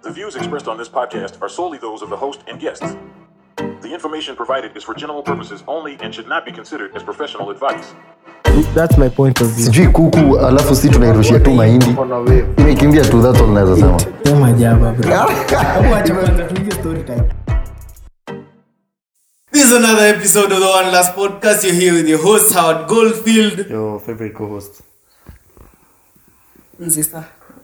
The views expressed on this podcast are solely those of the host and guests. The information provided is for general purposes only and should not be considered as professional advice. That's my point of view. sijui kuku alafu si tunairushia tu mahindi imekimbia tu that's all naweza sema Sema jaba bro. Hebu acha kwanza tuingie story time. This is another episode of the One Last Podcast. You're here with your host, Howard Goldfield. your favorite co-host Nzisa.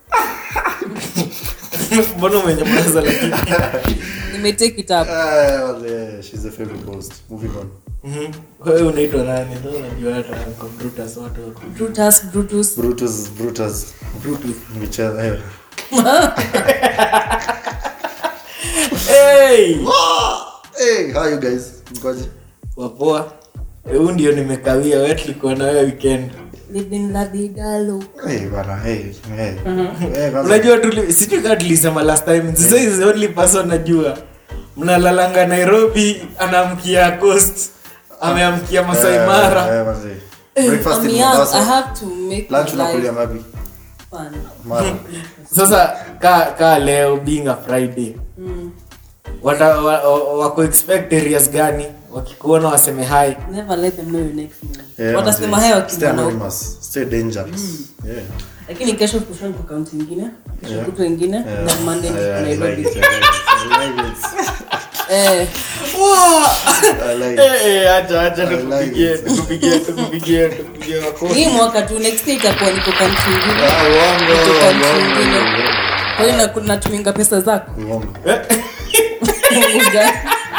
Mbona umenyamaza lakini? Nimetake it up. Ah, yeah, she's the favorite co-host moving on Mhm. Wewe unaitwa nani? Ndio unajua hata kwa Brutus watu wako. Brutus, Brutus. brutus brutus Brutus. michel eh. Hey! hey how you guys mkoje Wapoa. Eh, Huu ndio nimekawia wewe tulikuwa na wewe weekend. Living la vida loca. hey bana hey hey hey kwanza- Unajua tuli sijui kama tulisema last time. This is the only person najua. Mnalalanga Nairobi, anaamkia Coast. Ameamkia Masai Eh, Mara. eh, manze. breakfast I'm in young. I Mombasa have to make lunch my unakulia life mapi fun. mara sasa ka, ka leo being a friday wata, wa, wa, wako expect areas gani wakikuona waseme hai Never let them know your next move. Yeah, Watasema manze. hayo Stay wakimwona huko. anonymous. Stay dangerous. Yeah. Lakini kesho kushoni kwa kaunti ingine, kesho Yeah. kutwa ingine, Yeah. na Monday Yeah, I like Nairobi. it, I like it, I like it. Eh, I like it. Eh, eh, acha acha I like tukupigie it. tukupigie tukupigie tukupigie wako hii mwaka tu next year itakuwa niko kaunti ingine. Ah, uongo, Niko kaunti uongo, ingine. uongo. Kwa hiyo naku- natuminga pesa zako. Uongo. Mungu gani?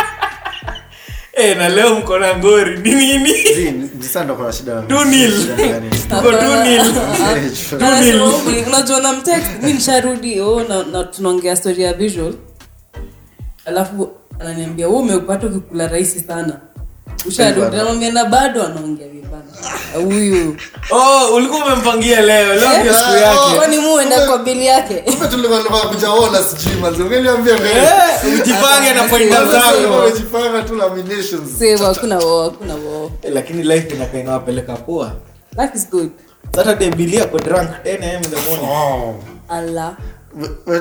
eh na leo mko na ngori ni nini Zii, ni- ni sasa ndo kuna shida na- Two nil. shida gani? tuko tu nil Anasema huku, unajua na mtext mi nisharudi oh, na, na tunaongea story ya visual alafu ananiambia wewe umepata ukikula rahisi sana usharudi namwambia na bado anaongea vibana huyu oh ulikuwa umempangia leo leo ndio siku yake kwani muenda kwa bili yake Kumbe tulikuwa tunataka kujaona sijui manze. Ungeniambia mbele. eh ujipange na pointa Sasa zako umejipanga tu laminations. sema hakuna wao hakuna wao Eh, lakini life inakaa inawapeleka poa life is good saturday bilia ko drunk 10 am in the morning Oh. allah We- we-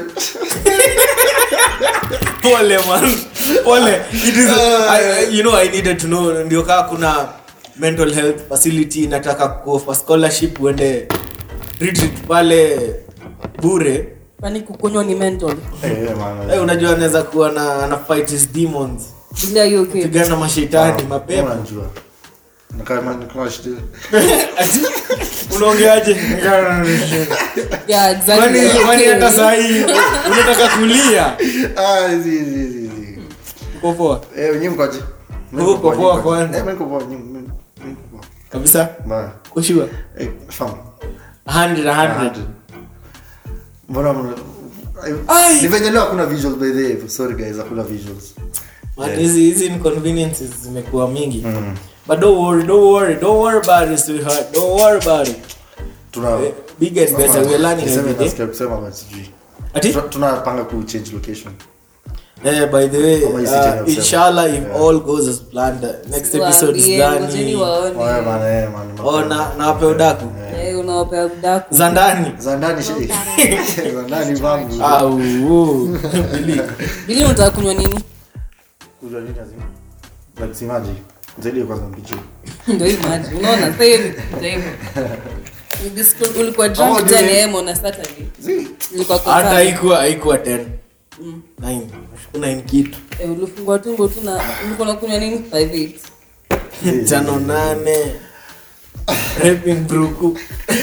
pole man pole it is I, you know i needed to know ndio kaa kuna mental health facility nataka go for scholarship uende retreat pale bure kwani kukunywa ni mental Eh, eh, man. hey, unajua anaweza kuwa na ana fight his demons bila hiyo okay pigana na mashetani Kama mapema unajua. Na kama ni kama shida. unaongeaje yeah exactly kwani Okay. kwani hata saa hii unataka kulia Ah, zi, zi, zi, zi. uko poa Eh, nyinyi mkoje? Mimi Uko niko poa, poa nyinyi mkoje? kwanza. Eh, mimi niko poa, nyinyi- mimi- mimi niko poa. kabisa Mbaya. kushua Eh, fam. 100 100 Mbona mna- Ai. Ni venye leo hakuna visuals by the way. Sorry guys, hakuna visuals. Man, hizi hizi inconveniences zimekuwa mingi but don't worry don't worry don't worry about it sweetheart don't worry about it Tuna Eh, big and better we're learning Niseme every day nasikia kusema but sijui. ati Tuna- tunapanga ku change location. eh by the way Kama hii city ya uh, kusema. inshallah if Yeah. all goes as planned uh, next episode is Waambie, ngojeni done waone. Oya bana, eh, man, ni oh mapema. na na wape udaku Eh, unawapea udaku za ndani Za ndani shi- za ndani vangu. au bili bili unataka kunywa nini Kujua nini lazima? Like si maji. Zaidi kwanza mpichi. ndio hii maji unaona sasa hivi ndio hivyo This- ulikuwa Ama drunk ujue- 10 am on a saturday Zi. ulikuwa kwa hata kaa. haikuwa haikuwa 10 9 9 kitu Eh, ulifungua tumbo tu na ulikuwa unakunywa nini 58 tano nane rapping bruku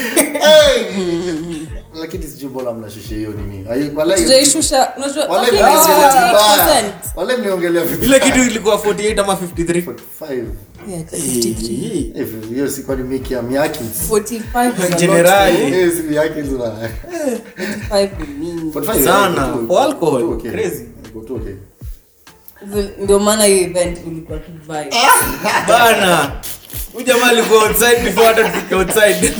Lakini sijui mbona mnashusha hiyo nini. Ai, walai- tujaishusha unajua walai okay, mniongelea vibaya. 58%. Walai mniongelea vibaya. ile kitu ilikuwa 48 ama 53 45. Yeah, 53. Eh, hiyo si kwani miki ya Miyaki. 45 is a lot. Generali. Eh, si Miyaki zina. 45 ni mingi 45, Sana. iko tu- For alcohol, iko tu okay. crazy. Iko tu okay. ndio maana hiyo event ulikuwa tu vibe bana huyu jamaa alikuwa outside before hata tufike outside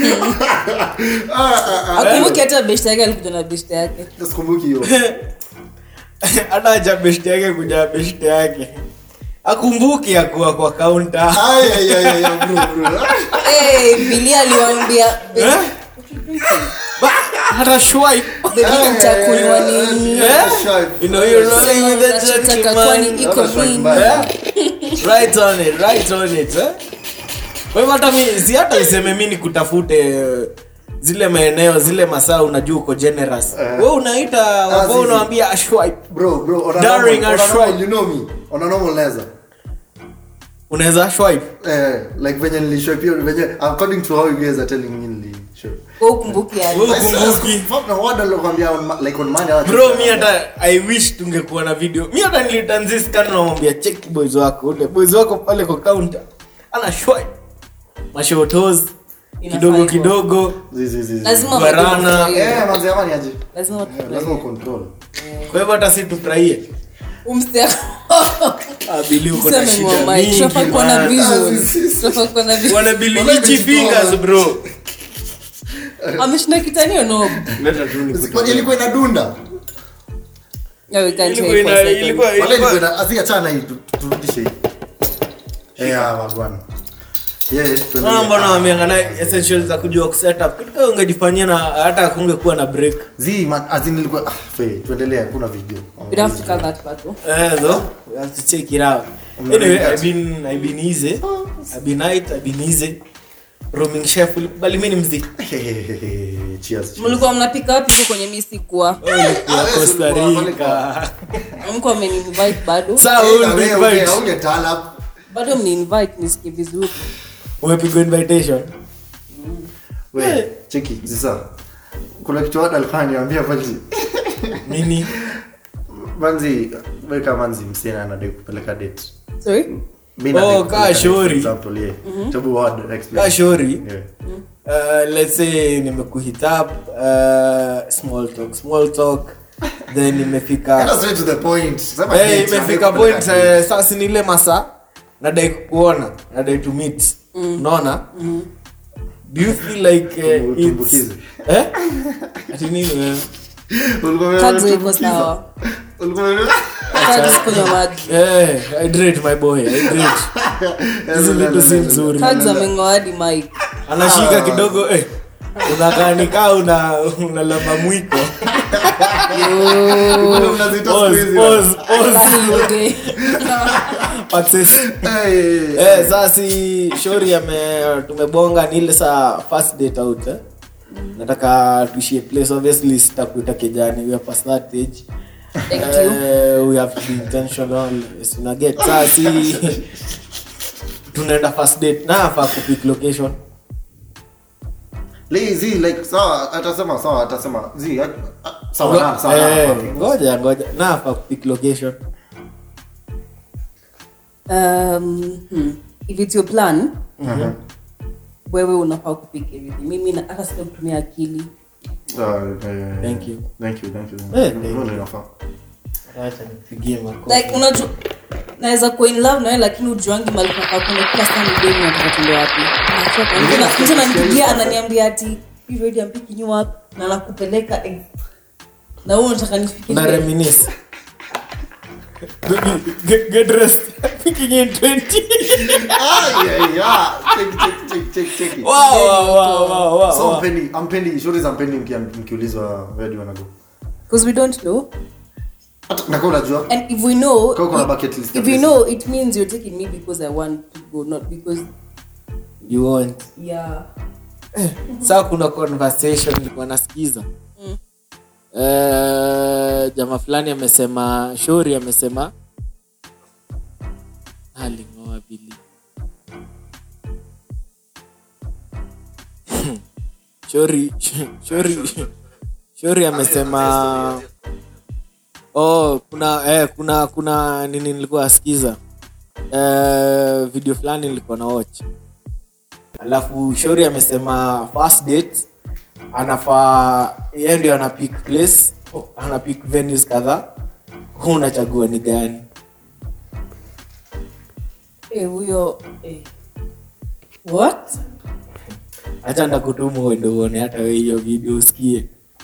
akumbuki hata beshte yake alikuja na beshte yake Sikumbuki hiyo. hata acha beshte yake kuja beshte yake akumbuki akuwa kwa kaunta Ai, ai, ai, ai, bro, bro. Eh, bili aliwaambia Eh? Ba- hata swipe Baby, utakunywa nini Eh? you know you're rolling with the Unachotaka kwani gentleman iko mingi Eh? right on it right on it eh? kwa hivyo hata mi si hata useme mi nikutafute eh, zile maeneo zile masaa unajua uko generous Eh. we unaita wako zizi. unawambia ashwipe bro bro on a Darling, normal, on I a normal, swipe. you know me on a normal naweza unaweza ashwipe eh like venye nilishow pia venye according to how you guys are telling me nilishow Wewe ukumbuki yani. Wewe ukumbuki. fuck na what alokuambia on ma- like on money how bro mi hata i wish tungekuwa na video mi hata nilitanziskan namwambia check boys wako ule boys wako pale kwa counter ana shwipe mashotos kidogo Inafaa hivyo. kidogo zizi zizi lazima Guarana. watu wafurahie. eh manzi amani aje lazima watu Eh, lazima wafurahie. control kwa hivyo hata si tufurahie Umse- abili uko na Useme shida mama, tunafaa mingi kuwa na man. visuals. Tunafaa kuwa na visuals. wanabili Wala itchy imejitoa. fingers bro ameshinda kitanio no leta tu Kwa- nikutolee. ilikuwa inadunda Yeah, we can't Ilikuwa wait for ina- a second. ilikuwa- wala ilikuwa- ilikuwa ina asi achana hii tu- turudishe hii eh ah wagwana yeah Ah, mbona wameangana essentials za kujua kusetup kitu kama ungejifanyia na hata kungekuwa na break zi man azin nilikuwa ah fe tuendelee kuna video We don't have to cut that part, though. Eh, though, we have to check it out. Anyway, I've been, I've been easy. I've been night, I've been easy. Roaming chef, bali mimi ni mzee. cheers cheers. mlikuwa mnapika wapi huko kwenye mi sikuwa Ah, Ya wewe si Costa ulikuwa pale Rica. mko ameninvite bado Sasa Eh, wewe na wewe, ulinivite. okay, haungetala up. bado mniinvite nisikie vizuri Umepigwa invitation. We, cheki sasa kuna kitu wada alikuwa ananiambia manzi Nini? manzi weka manzi msichana anadai kupeleka date sorry Mimi nadai Oh, kupeleka kaa date, shauri. for example, yeah. Tabu word, explain. Kaa shauri. Yeah. Uh, let's say nimekuhit up, uh, small talk, small talk. Then Get nimefika us straight to the point. Sema hey, date, imefika anadai point kupeleka uh, sasa ni ile masaa nadai kukuona nadai to meet unaona do you feel like uh, it's Utumbukize. eh ati nini wewe date. Ulikuwa umeona kazi iko tumbukiza? sawa Ulikuwa umeona- kazi kunywa maji eh hydrate my boy hydrate hizi vitu si nzuri kazi ameng'oa hadi mike anashika kidogo eh unakaa nikaa una unalamba mwiko Ulikuwa unazita siku pause hizi. pause pause access Eh, Eh, sasa si shori ame tumebonga ni ile saa first date out eh? nataka tuishie place obviously sitakuita kijani we are past that age Thank you. Eh, we have to be intentional yes, una get sasa si tunaenda first date na afa kupick location lazy, like, sawa atasema sawa atasema zi at- ah, sawa na, sawa na, Eh, okay. ngoja ngoja na afa kupick location um, hmm. if it's your plan Mhm. wewe unafaa kupika everything mimi na- hata sita kutumia akili Ah, eh, Thank you. thank you, thank you. Eh, thank Mbona inafaa? acha nipigie makofi like unajua naweza kuwa in love nawe lakini ujuangi mali paka kuna kila saa ni demu nataka tuende wapi Nachoka. Mtu na- mtu ananipigia ananiambia ati "You ready? I'm picking you up na nakupeleka eh. na wewe unataka nifikie na reminisce Baby, get, get rest picking in 20 Ah, yeah, yeah. Check, check, check, check, check it. wow wow wow wow wow, So, wow. hampendi- hampendi- shughuli za hampendi mkia- mkiulizwa where do you wanna go? because we don't know Hata- na kama unajua and if we know Kama kuna bucket list ya if you places. know it means you're taking me because I want to go not because you want yeah saa kuna conversation nilikuwa nasikiza Eh, jamaa fulani amesema shori amesema alingoa bili shori shori shori amesema oh kuna eh, kuna kuna nini nilikuwa asikiza eh, video fulani nilikuwa na watch alafu shori amesema first date anafaa yeye ndio ana pick place ana pick venues kadhaa hu unachagua ni gani eh huyo eh what hacha ndakutuma uende uone hata we hiyo video usikie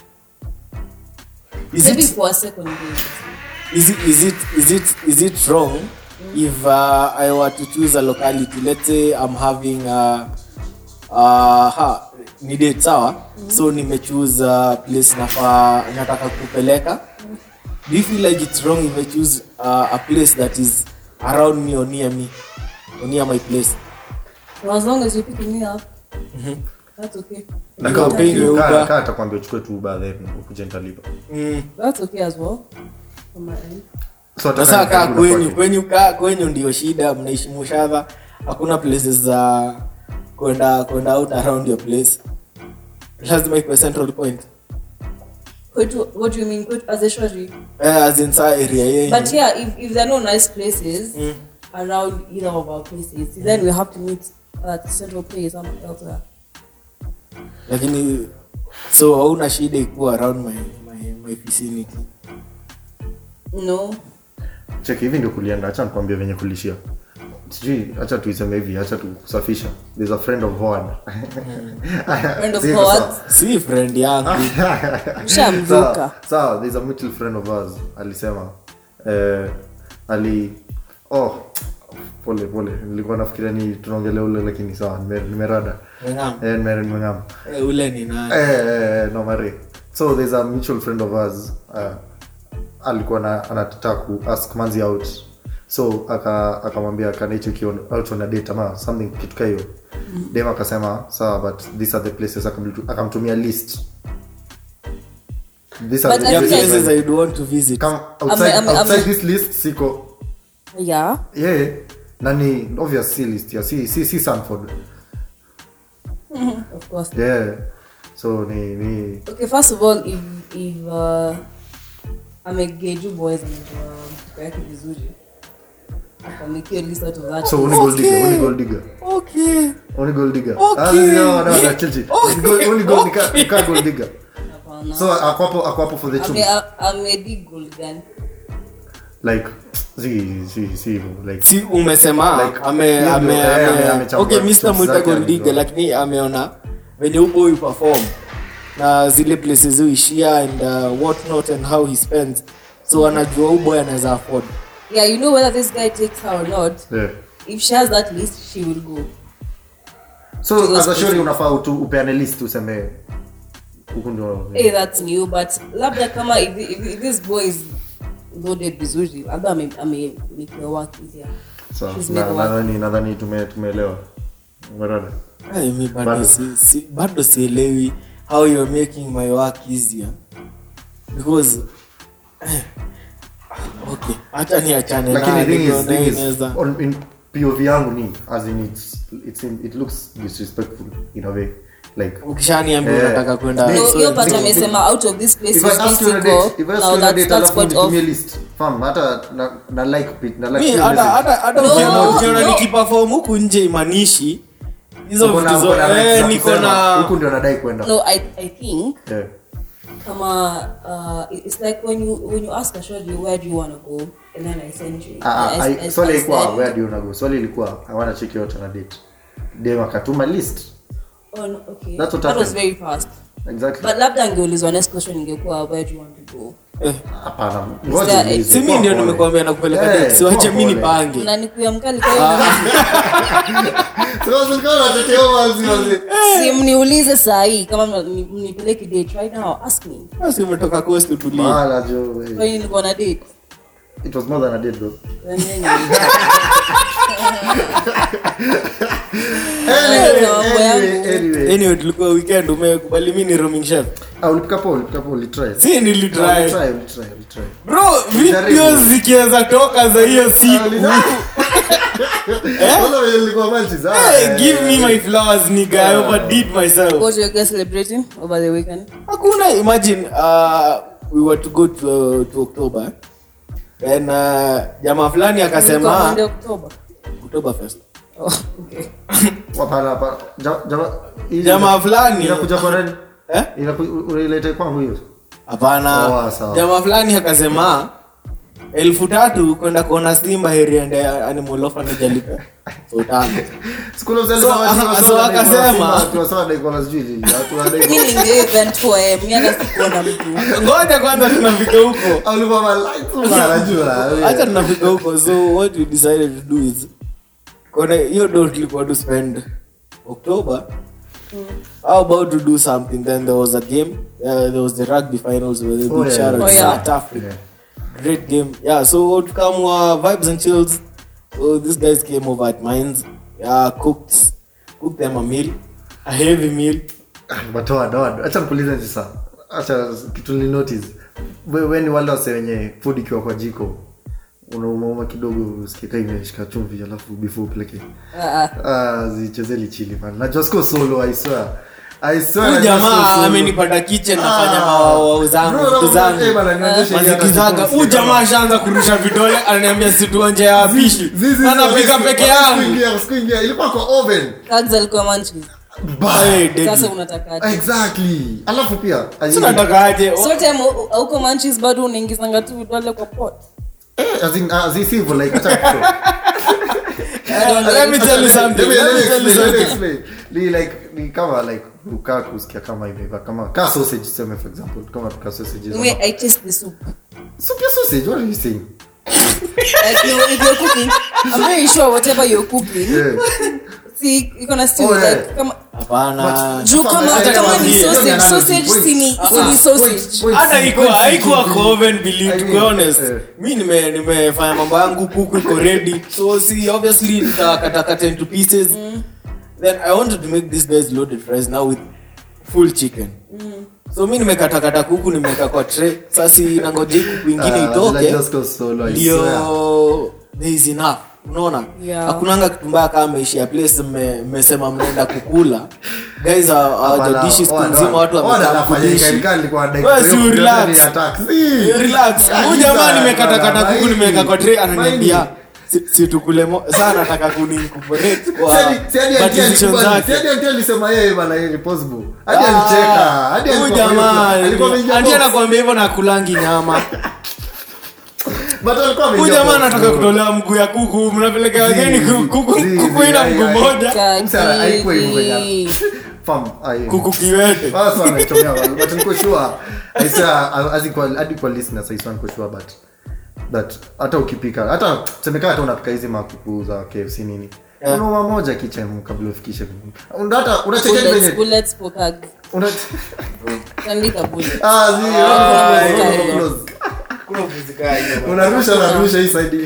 is maybe it, for a second maybe. is it, is it, is it, is it wrong if uh, i were to choose a locality let's say i'm having uh, uh, ha, ni date sawa so nimechoose uh, place nafaa nataka kupeleka do you feel like it's wrong if i choose uh, a place that is around me or near me or near my place as long as you pick me up that's okay Na You kama are paying uki- your kaa- Uber. kaa atakwambia uchukue tu Uber then ukuje nitalipa. mm. that's okay as well on my end So hata sasa kama kaa ni kwenyu kwake. kwenyu kaa kwenyu ndio shida mnaishi mushadha hakuna places za kwenda kwenda out around your place lazima ikuwe central point Kwetu- what do you mean Kwetu- as a shorty eh, as in saa area yenyu but yeah if, if there are no nice places around either of our places then we have to meet at central place somewhere else lakini so hauna shida ikuwa around my, my, my vicinity no cheki hivi ndio kulienda acha nikwambia venye kulishia sijui acha tuiseme hivi acha tukusafisha there's a friend of Howard Friend of Sasa- Howard? si friend yangu Ushamruka. Sawa, sawa there's a mutual friend of ours alisema eh, ali oh pole pole nilikuwa nafikiria ni tunaongelea ule lakini sawa nime- nimerada Meng'am. eh, nime- nimeng'am Eh, ule ni nani Eh, eh, no mare so there's a mutual friend of ours uh, alikuwa na anataka ku ask manzi out so aka- akamwambia kanaicheki out on a date ama something kitu ka hiyo dem akasema sawa but these are the places akamtu- akamtumia list These are But the I yeah, feel like- places i would want to visit Come outside, Ame- ame- outside ame- this list siko yeah yeah nani obvious si list ya si si si Sanford of course yeah so ni ni okay first of all if if uh, amegeju boys amejua mtuko yake vizuri akamekio list out of that so only gold digger only gold digger okay only gold digger Okay. Ah, no no no chill chill Only gold- only gold nika nika gold digger Hapana. so akwapo akwapo for the Ame- truth a- amedi gold gun like si si si like si umesema Like, ame hiyo ndio, ame eh, ame- ame amechambua okay tips Mr. Mwita zake Goldiga amejua. lakini ameona venye upo huyu perform na zile places huishia and uh, what not and how he spends so anajua huyu boy anaweza afford yeah you know whether this guy takes her or not yeah if she has that list she will go so as a shori unafaa utu upeane list useme huku ndio hey that's new but labda kama if, if, if this boy is loaded vizuri labda ame ame make your work easier so She's na made work. nadhani nadhani tume tumeelewa umeona Ay, mi bado Bado. si, si, bado sielewi how you're making my work easier because eh, okay hata ni achane lakini naye, thing is nikiona thing is inaweza- on in POV yangu ni as in it's it's in, it looks disrespectful in a way like ukishaniambia Eh, unataka kwenda No, hiyo so- hiyo part Nick- amesema out of this place if I you ask you on a need to date, if I go ask you now on a that date that's alafu point of nitumie list fam hata na, na like bit na like Mi, hiyo hata- message. hata- hata No, ukiona- ukiona no. nikiperform huku nje imanishi hizo Uko na- vitu uko na zo- rights eh, za niko kusema, na huku ndio nadai kwenda no i i think Yeah. kama uh, it's like when you when you ask a shorty where do you want to go and then i send you Ah, I- ah, I- I- I- swali I ilikuwa said- where do you wanna go swali ilikuwa i wanna check you out on a date dem akatuma list oh, no, okay That's what that was happened. very fast exactly but labda angeulizwa next question ingekuwa where do you want to go eh, hapana there- ngoja niulize. si mi Kuwa ndio pole. nimekuambia nakupeleka Eh, date, siwache kuwa mi pole. nipange unanikuya mkali kwa hiyo Sasa ulikuwa unatetea wazi, wazi. si mniulize saa hii kama mna- mni- mnipeleke date right now ask me basi umetoka coast utulie Mala, jo, eh. kwa hiyo niko na date It was more than a date, bro. Then nini? Anyway, na mambo anyway, yangu. anyway. anyway tulikuwa weekend umekubali mi ni roaming chef Ah, ulipika poa, ulipika poa, ulitry. si nilitry Ulitry, ulitry, ulitry. bro videos zikiweza toka za hiyo siku Kwanza venye nilikuwa Manchester, ah, Hey, eh, give me my flowers nigga i overdid myself what you guys celebrating over the weekend hakuna imagine uh, we were to go to, to october then uh, jamaa fulani Ilikuwa akasema Monday, October october first oh, okay hapana, hapana. Ja- jama- hii- jamaa fulani inakuja kwa nani? eh? Inaku- unaileta kwangu hiyo? hapana Sawa, sawa. jamaa fulani akasema elfu tatu kwenda kuona simba heri ende animal orphanage alipe so tano Siku ile mzee So, alisema ati ah, wasema so dai kwa akasema- Simba, ati wasema dai kwa sijui nini, ati wanadai mi kwa- ninge event for eh, mi hata sikuona mtu ngoja kwanza tunafika huko Ah, ulikuwa malaika, bana, najua. hacha tunafika huko so what we decided to do is kone hiyo do tulikuwa to spend october how about to do something then there was a game uh, there was the rugby finals where they Oh, beat yeah. Sharon Oh, yeah. South Africa Yeah. great game yeah so outcome were vibes and chills so these guys came over at mines yeah cooked cooked them a meal a heavy meal but wad wad acha nikuulize sasa acha kitu ni notice we, we ni wale wase wenye food ikiwa kwa jiko unaumauma kidogo usikika imeshika chumvi alafu before upeleke Ah, ah zichezeli chili man najua siko solo i swear i swear huyu najua siko jamaa solo. amenipada kitchen nafanya Ah. mawao zangu Bro, vitu eh, zangu bana, nionyeshe hii hata mazikizaga siku- huyu jamaa ashaanza kurusha vidole ananiambia situonje ya wapishi Zizi, anapika zizi, peke wakati yangu sikuingia, sikuingia, ilikuwa kwa oven Kags alikuwa munchies. Bah. Hey, deadly. sasa unatakaje exactly alafu pia sinatakaje so time u- auko manchis bado unaingizanga tu vidole kwa pot eh, as in, as in, hivyo, like acha let me tell you something Let me- let let me me tell you explain, let me something explain. Ni like ni kama like ukaa kusikia kama imeiva kama ka sausage sema for example kama ka sausages Anyway, I taste the soup. soup ya sausage what are you saying Like you, if you're cooking, I'm very sure whatever you're cooking, yeah see, you're gonna still Oh, yeah. like kama hapana juu kama Hata kama kama ni vile, sausage, hiyo ni sausage analogy. si ni Ah, si ni point, sausage. point, hata point, ikuwa point, haikuwa point. kwa oven believe I to mean, be honest eh. mi nime nimefanya mambo yangu kuku iko ready so si obviously nitakatakata into pieces then i wanted to make this guys loaded fries now with full chicken so mi nimekatakata kuku nimeweka kwa tray sasa nangoje kuku ingine Ah, itoke like just go solo, I swear. ndio there is enough unaona Yeah. hakunanga kitu mbaya kama meishia place mme- mmesema mnaenda kukula guys hawaja Hapana, dishi siku wana- nzima watu wana wamekaa anafanya kudishi ikaika alikuwa like- Wewe si hiyo relax. ni attack. Si. relax huyu jamaa nimekatakata Bana, kuku nimeweka kwa tray ananiambia Maini. si- si tukule mo- saa anataka kunincorporate kwa Sadi- Sadi kwa anti decision alikubali. zake Sadi anti alisema yeye bana yeye ni possible hadi Ah, alicheka hadi huyu alikuwa kwa hiyo jamaa floor. alikuwa ameingia anti box. anakuambia hivyo na kulangi nyama But alikuwa huyu ameingia jamaa box, anataka bro. kutolewa mguu ya kuku mnapeleka wageni Zi, ku- kuku zi, kuku zi, ina ai, mguu ai. moja Msa, haikuwa hivyo Kaki. ya- Fam, ai. kuku kiwete Sasa wanaichomea wale, but niko sure, I swear, as equal- hadi kwa listeners, I swear niko sure, but but hata ukipika hata semekana hata unapika hizi makuku za kfc nini Yeah. unauma moja kitchen kabla ufikishe Una- hata unachekea Bullets, venye bullets for Kags. una Tandika bullets. ah zi Ah, ah, yeah. close. unarusha narusha hii side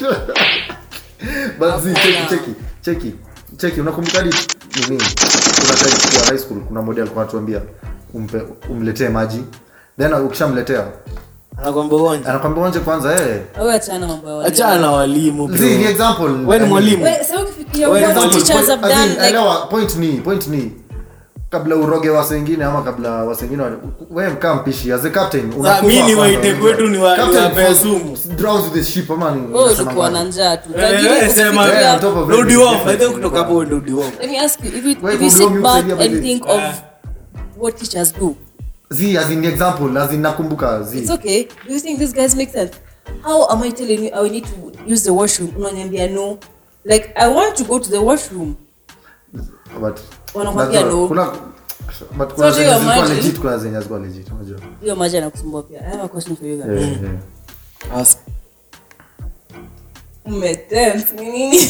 but zi cheki cheki cheki cheki unakumbuka hadi nini kuna time kwa high school kuna model alikuwa anatuambia umpe umletee maji then ukishamletea anakwambia uonje anakwambia onje kwanza eh Wewe achana mambo ya walimu. achana na walimu bro. zi ni example Wewe ni mwalimu Wewe, sasa ukifikiria Wewe what example, teachers have As in, done, like, elewa point ni point ni kabla uroge wase wengine ama kabla wase wengine wa- wewe mkaa mpishi as a captain unakufa mi ni kwanza, waite unajua. kwetu ni wa- Captain niwapee falls- sumu. drowns with the ship ama ni wewe unasema ulikuwa na ngapi? njaa tu. Eh, Lakini wewe sema- ukifikiria- Yeah, on top of Rudi everything, off. I think different, kutoka hapo ndo rudi off. Let me ask you, if you, Wewe if you kumbuka sit mimi back usaidia and basi. think of what teachers do, zi as in example as in nakumbuka zi it's okay. Do you think these guys make sense? How am I telling you I need to use the washroom? Unaniambia no. Like I want to go to the washroom. but Wanakwambia najua, no. kuna but kuna So do zenye you zilikuwa imagine? legit kuna zenye hazikuwa legit unajua Hiyo maji anakusumbua pia. I have a question for you guys. yeah yeah Ask. Umetense, ni nini?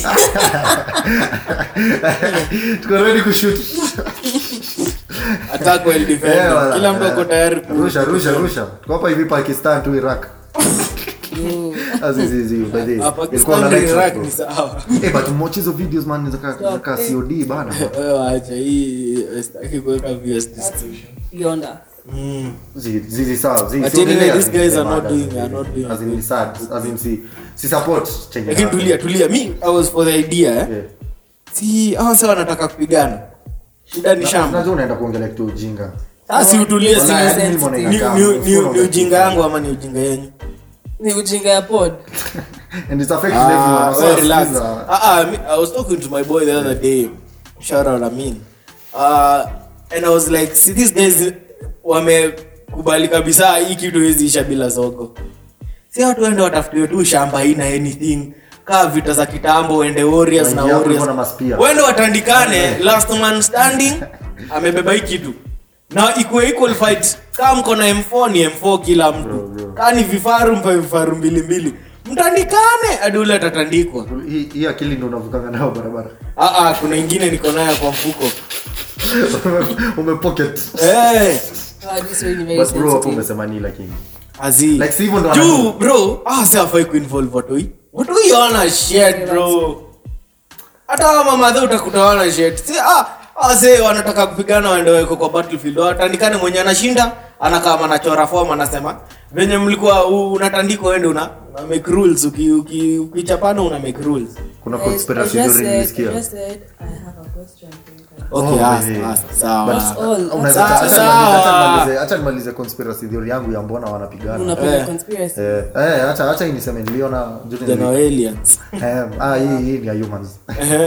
tuko ready kushoot Attack well defended. Eh, wala, kila mtu eh. ako tayari ku- rusha rusha rusha tuko hapa hivi pakistan tu iraq azizizi by the Ah, way, ilikuwa Pakistan na na light Iraq bro. ni sawa Eh, but watch hizo videos man zaka zaka COD bana Wewe acha hii eh, sitaki kuweka views distinction Beyond us. Mm. Zi- zizi sawa zi But so anyway, nile- these guys are not mada, doing- zi- are not doing as in good. ni sad as in si si support chenye lakini na- tulia tulia mi i was for the idea eh? Yeah. si hawa sasa wanataka kupigana shida ni shamba Unajua unaenda kuongelea kitu ujinga sasa si utulie si Wala, ni- hadi mimi ni- naona ni- inakaa, ni- mfumo ni ujinga umetupa. yangu ama ni ujinga yenyu Ni ujinga ya pod. and it's affecting Ah, everyone so well, relax. sikiza. Ah, ah, me- I was talking to my boy the other day. Shout out Amin. Uh, and I was like, see these guys wamekubali kabisa hii kitu hezi isha bila soko. Si watu waende watafutiwe tu shamba ina anything kaa vita za kitambo wende warriors na Waingia hapo warriors hivyo na maspia. wende watandikane last man standing amebeba hii kitu na ikuwe equal fight kaa mko na m4 ni m4 kila mtu kaa ni vifaru mpe vifaru mbili mbili mtandikane hadi ule atatandikwa hii hii akili ndio unavukanga nayo barabara Ah, ah, kuna ingine niko nayo kwa mfuko umepocket Eh, Ah, this way ni very but bro hapo sensitive. umesema ni lakini azi. like si hivyo ndo juu anajua. bro ah, si hafai kuinvolve watoi watoi wana shit bro hata kama madhe utakuta wana shit si ah ase wanataka kupigana waende weko kwa battlefield watandikane mwenye anashinda anakaa anachora form anasema venye mlikuwa u- unatandikwa wende una, una make rules uki- uki- ukichapana una make rules kuna Guys, I conspiracy just theory said- nilisikia I just said I have a question for you guys. okay Oh, ask, yeah. ask, sawa That's all. Unaweza- Sawa, acha sawa. nimalize- acha nimalize- acha nimalize conspiracy theory yangu ya mbona wanapigana Unapenda Eh. conspiracy? Eh, eh, acha acha hii niseme niliona during the Then week. our aliens Eh, ah, hii hii ni ya humans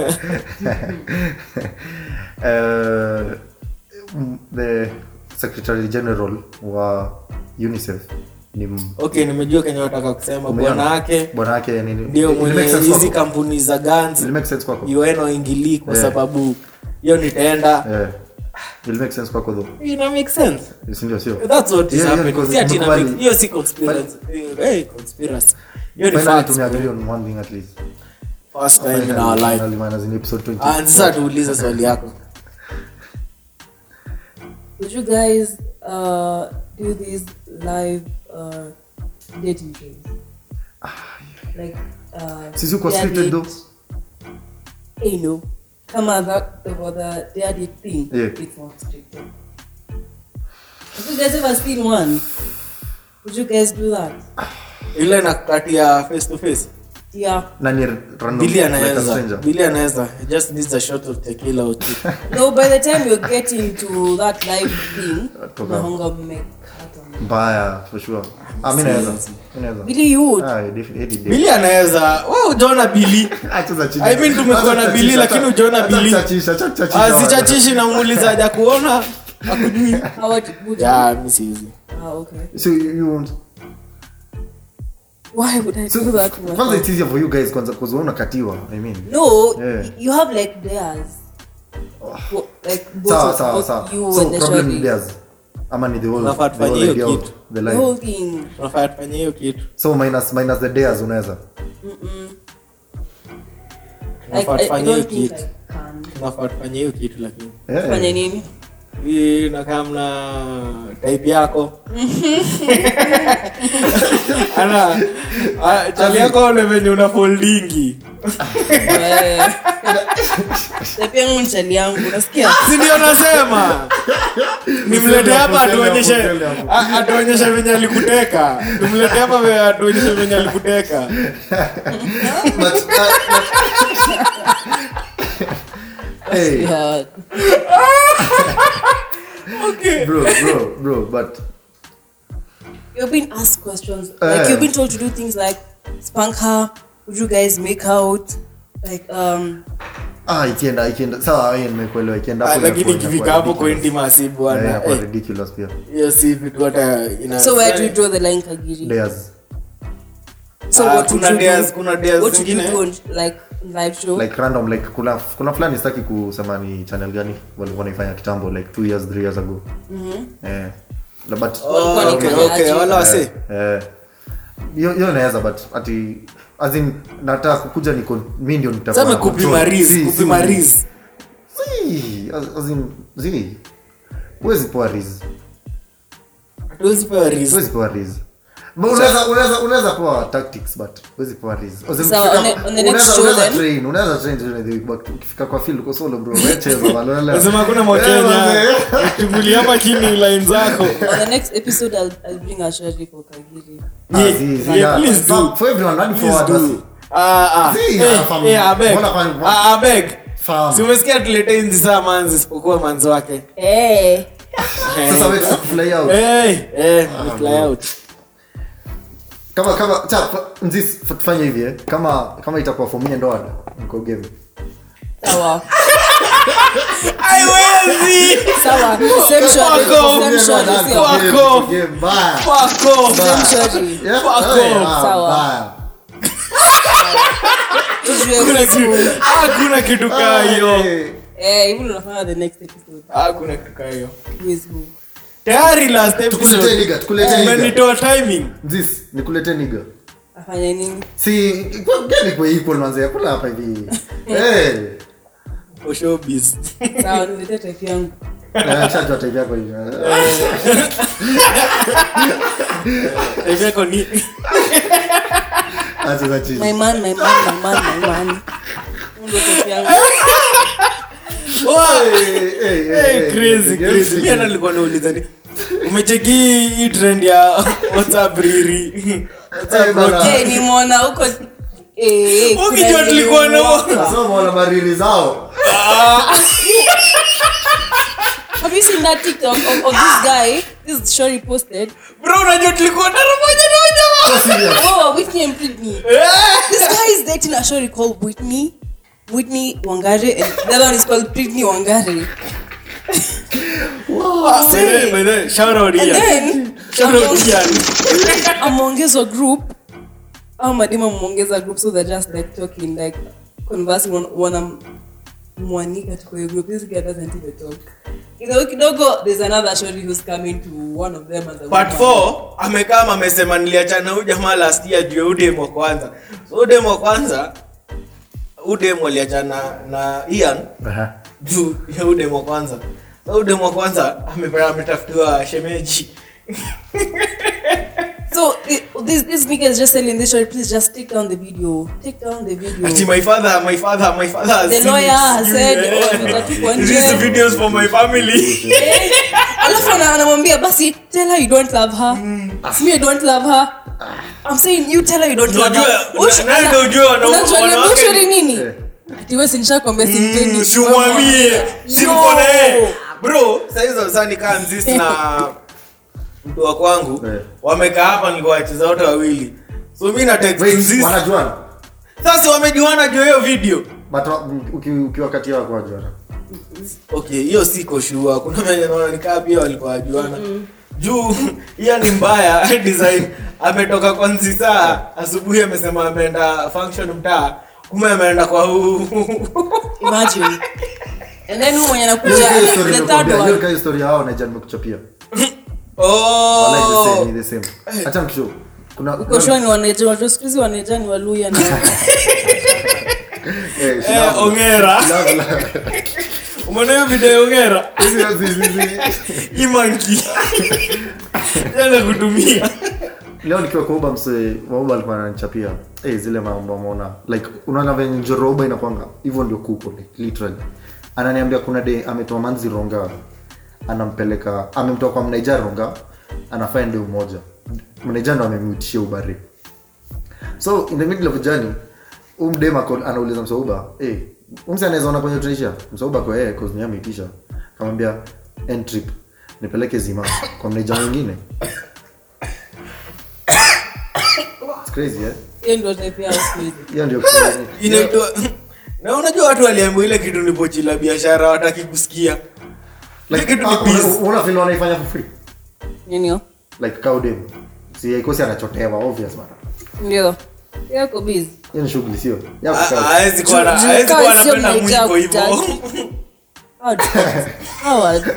Eh, mm, the secretary general wa unicef ni m- okay nimejua kenye wataka kusema umeona? bwana wake bwana yake nini ndio It mwenye makes sense hizi kwako? kampuni za guns It makes sense kwako UN waingilii kwa Eh. sababu hiyo nitaenda Eh, it makes sense kwako though ina make sense si ndio sio that's what is Yeah, yeah, happening because si ati ina mkubali- make- hiyo si conspiracy hey conspiracy hiyo ni finally facts tumeagree on one thing at least first time in our life Finally, minus in episode 20 and sasa tuulize swali yako Would you guys uh, do these live uh, dating shows? Like, uh, Sisi uko dare scripted date- though. Hey, no. Come on, that the, for the dare date thing. Yeah. It's not scripted. Have you guys ever seen one? Would you guys do that? ile na kati ya face to face Yeah. na ni random Billy like a anaweza stranger Billy anaweza He just needs a shot of tequila or two No, by the time you get into that live thing, Toka. unahonga mmekata. mbaya for sure ah mimi naweza mimi naweza Billy, you would. ah definitely Billy anaweza wewe ujaona Billy acha za chini I mean tumekuwa na Billy lakini ujaona Billy chachisha chachisha azichachishi namuuliza haja kuona akujui How would, would you? ya mi siwezi Ah, okay. so you you won't Why would I so do that? to kwanza myself? it's easier for you guys kwanza cause wewe unakatiwa i mean No, Yeah. you have like theirs. Wo- Like both sawa of- sawa both sawa you so and the problem shorty. ni theirs ama ni the whole Unafaa the tufanye whole hiyo idea of kitu. the The line whole thing. tunafaa tufanye hiyo kitu so minus minus the days unaweza Like, tunafaa I, I tufanye hiyo don't think kitu I can. tunafaa tufanye hiyo kitu lakini Eh, Fanya nini? hii nakaa mna type yako ana ah, chali yako ole venye una foldingi Eh. Na pia yangu mchali yangu, unasikia? si ndio nasema nimlete hapa Useme hapo, atuonyeshe useme hapo. a- atuonyeshe venye alikuteka tumlete hapa ve- atuonyeshe venye alikuteka but, uh, hey Yeah. bro bro bro but You've been asked questions. Eh. Like you've been told to do things like spank her. Would you guys make out? Like um. ah ikienda ikienda sawa hiyo nimekuelewa ikienda Ah, hapo lakini inakuwa- ikifika inakuwa hapo kwa ridiculous. intimacy Eh, bwana inakuwa eh, ridiculous pia hiyo si vitu hata ina So where do you draw the line, Kagiri? days So Ah, what would kuna you dares- do? kuna dares What would you zingine. do on like live show? like random like kuna kuna fulani sitaki kusema ni channel gani walikuwa naifanya kitambo like two years three years ago eh la- but Oh, Walikuwa okay, wanafanya okay, aje? wala wase eh hiyo hiyo naweza but ati as in nataka kukuja niko mimi ndio nitakuwa sema na control. kupima riz Si- si- kupima riz si, as- as in zi huwezi poa riz hatuwezi pewa riz huwezi poa riz But unaweza unaweza unaweza poa tactics but huwezi poa riz As in, So, ukifika- on the- on the next unaweza- show unaweza then? train unaweza train during the week but ukifika kwa field uko solo bro wewe cheza bwana unaelewa? nasema hakuna Eh, mwakenya manze. chungulia hapa chini line zako On the next episode, I'll, I'll bring a shari for Kagiri. Ah, Yeah, zi- zi- yeah, yeah. please For- do. for everyone hadi Please forward do. basi. Ah, ah. Si, Eh, ah, fam- eh, abeg. mbona fam- Ah, abeg. Fam. Si umesikia tuletee hizi saa manzi isipokuwa manzi wake Hey. Sasa wewe fly out. Eh, eh, ni fly out. kama kama cha fa- nzis fa- tufanye hivi eh. kama kama itakuwa for me and Oda, niko game Sawa. Haiwezi. Sawa. Same shari. Fuck off. Same shari. Niko sio? Fuck game, off. niko game, bye. Fuck off. Same shari. Yeah, Fuck hey, off. ah, Sawa. bye. Tujue Hakuna wivu. kitu- hakuna kitu kaa hiyo Hey. Eh, hivi ndo nafanya the next episode. hakuna kitu kaa hiyo Wivu. tayari last Tukuletee episode niga, tukuletee niga. umenitoa timing Nzis, nikuletee niga Afanye nini? si kwa- gani kwa equal manze kula hapa hivi Eh. for showbiz sawa niletee type yangu Eh, shajua type yako hivi. type yako ni Acha za chini. my man my man my man my man Huyu ndio type yangu Hey, hey, hey, Hey, hey, crazy, hey, crazy. hey, Mi hata nilikuwa nauliza ni umecheki hii trend ya whatsapp riri Hey, bana. Eh, nimeona huko eh, eh, kuna ukijua ile tulikuwa na Sasa wameona mariri zao Have you seen that TikTok of, of this guy? This Shori posted. bro unajua tulikuwa dara moja na moja So serious. Oh, Whitney and Britney. This guy is dating a Shori called Whitney. Whitney Wangare, and the other one is called Britney Wangare. By the- by the- shout out And Ian. then Shout out Ian. ameongezwa group au madima ameongeza group so they're just like talking like conversing wan- wana mwanika tuko hiyo group this guy doesn't even talk kidogo kidogo there's another shorty who's coming to one of them as a part woman. 4 amekaa amesema niliachana huyu jamaa last year juu ya udem wa kwanza so udem wa kwanza udem aliachana na ian Aha. juu ya udem wa kwanza so udem wa kwanza ame- ametafutiwa shemeji So it, this this nigga is just telling this story. Please just take down the video. Take down the video. ati my father my father my father has The seen lawyer it. has said, Yeah. oh, nitatupwa nje. These videos for my family Alafu ana- anamwambia basi tell her you don't love her. Me I don't love her. I'm saying you tell her you don't love Unajua- her. Ush- nani ana- ndio ujue wana- unajua ni wanawake- bullshit nini? Eh. Ati wewe si nishakwambia simpendi. Mm, simwambie Yo. simko na yeye bro saizo sasa nikaa mzisi na mtu wa kwangu Eh. wamekaa hapa nilikuwa wacheza wote wawili so mi na text Wait, mzisi wanajuana sasa wamejuana juu ya hiyo video but wa- uki- ukiwa kati yao kwa wajuana okay hiyo siko shua kuna venye naona nikaa pia walikuwa wajuana juu hiyo ni mbaya design ametoka kwa nzisa asubuhi amesema ameenda function mtaa kume ameenda kwa huu Imagine. And then huyu mwenye anakuja Hiyo- hiyo story the third nimekuambia. Hiyo one. kama story ya hao naija nimekuchapia Wallahi the oh. same, ni the same. Acha nikushow. kuna Uko sure ni waneja, watu siku hizi waneja ni Waluya na Eh, she eh, love- ongera love- love. umeona hiyo video ya ongera Hizi- hizi- hizi- imanki yana kutumia leo nikiwa kwa uba mse wauba alikuwa ananichapia hey, zile mambo ameona like unaona venye njoroba inakwanga hivyo ndio kuko like, literally ananiambia kuna de ametoa manzi ronga anampeleka amemtoa kwa mnaija ronga anafanya ndio moja mnaija ndo amemwitishia ubari so in the middle of journey umdem anauliza msauba hey, umse anaweza ona kwenye tunaisha msauba kwa yeye cause ni ameitisha kamwambia end trip nipeleke zima kwa mnaija mwingine It's crazy eh hiyo ndio type yao siku hizi. hiyo ndio crazy. inaitwa na unajua watu waliambiwa ile kitu ni pochi la biashara wataki kusikia ile like kitu ni ah, una- biz una feel wanaifanya for free Nini hiyo? like kaudem si haikosi anachotewa obvious bana Ndio. Yako busy. hiyo ni shughuli sio ya Ha- kukaa. haezi kuwa na- Juu- haezi juu kuwa kazi sio anapenda mnaijaa mwiko hivyo kutaki. Howard. Howard.